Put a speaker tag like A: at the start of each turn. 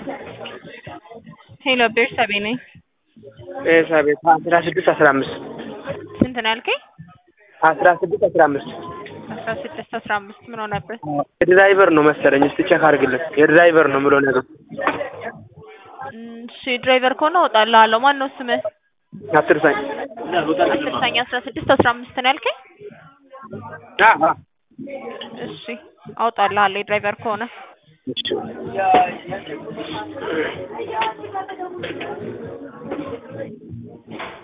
A: ሄሎ ቤርሳቤ ነኝ።
B: ቤርሳቤ አስራ ስድስት አስራ አምስት
A: ስንት ነው ያልከኝ?
B: አስራ ስድስት አስራ አምስት
A: አስራ ስድስት አስራ አምስት ምን ሆነበት?
B: የድራይቨር ነው መሰለኝ። እስቲ ቼክ አድርግልን። የድራይቨር ነው ምሎ ነገር
A: እሺ ድራይቨር ከሆነ እወጣልሃለሁ። ማን ነው ስምህ?
B: አትርሳኝ።
A: አስርሳኝ አስራ ስድስት አስራ አምስት ነው ያልከኝ? እሺ አውጣልሃለሁ የድራይቨር ከሆነ
B: እሺ